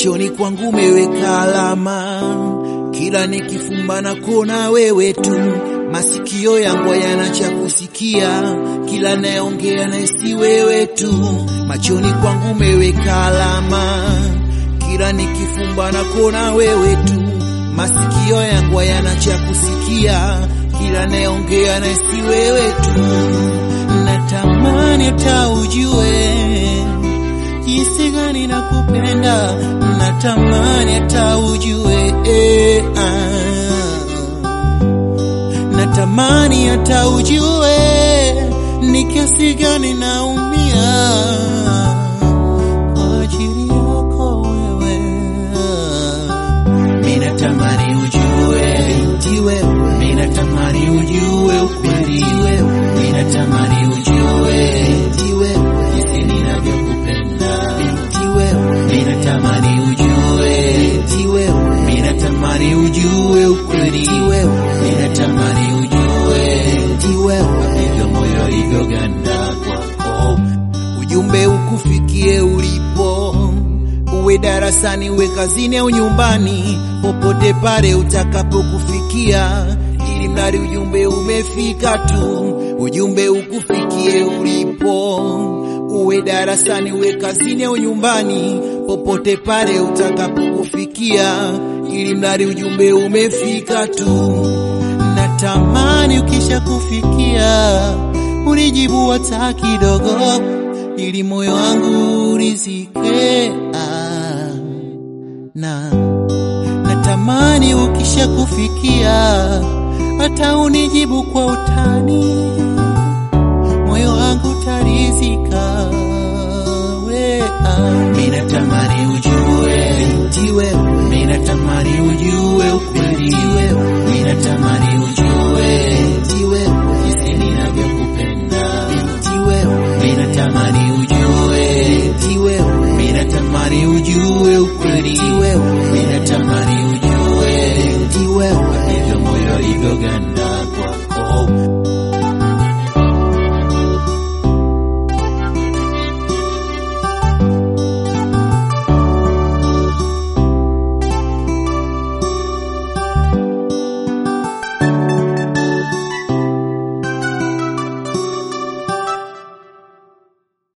machoni kwangu umeweka alama, kila nikifumba na kuona wewe tu, masikio yangu hayana cha kusikia, kila nayeongea naisi wewe tu, machoni kwangu umeweka alama, kila nikifumba na kuona wewe tu, masikio yangu hayana cha kusikia, kila nayeongea naisi wewe tu, natamani hata ujue jinsi gani nakupenda, natamani hata ujue eh, ah. natamani hata ujue ni kiasi gani naumia kwa ajili yako wewe. Mimi natamani ujue binti wewe, mimi natamani ujue ukweli wewe, mimi natamani ujue binti wewe, jinsi ninavyokupenda binti wewe, mimi natamani ujue binti wewe, mimi natamani ujue ukweli wewe, mimi natamani ujue binti wewe, hivyo moyo ulivyoganda kwako, ujumbe ukufikie ulipo uwe darasani, uwe kazini au nyumbani, popote pale utakapokufikia, ili mradi ujumbe umefika tu, ujumbe ukufikie ulipo. Uwe darasani, uwe kazini au nyumbani, popote pale utakapokufikia, ili mradi ujumbe umefika tu. Natamani ukisha kufikia unijibu hata kidogo, ili moyo wangu urizike. Ah, na natamani ukisha kufikia hata unijibu kwa utani, moyo wangu tarizika. We, ah. Mimi natamani ujue binti wewe, mimi natamani ujue ukweli wewe, mimi natamani ujue binti wewe, jinsi ninavyokupenda binti wewe, mimi natamani ujue binti wewe, mimi natamani ujue ukweli wewe, mimi natamani ujue binti wewe, hivyo moyo ulivyoganda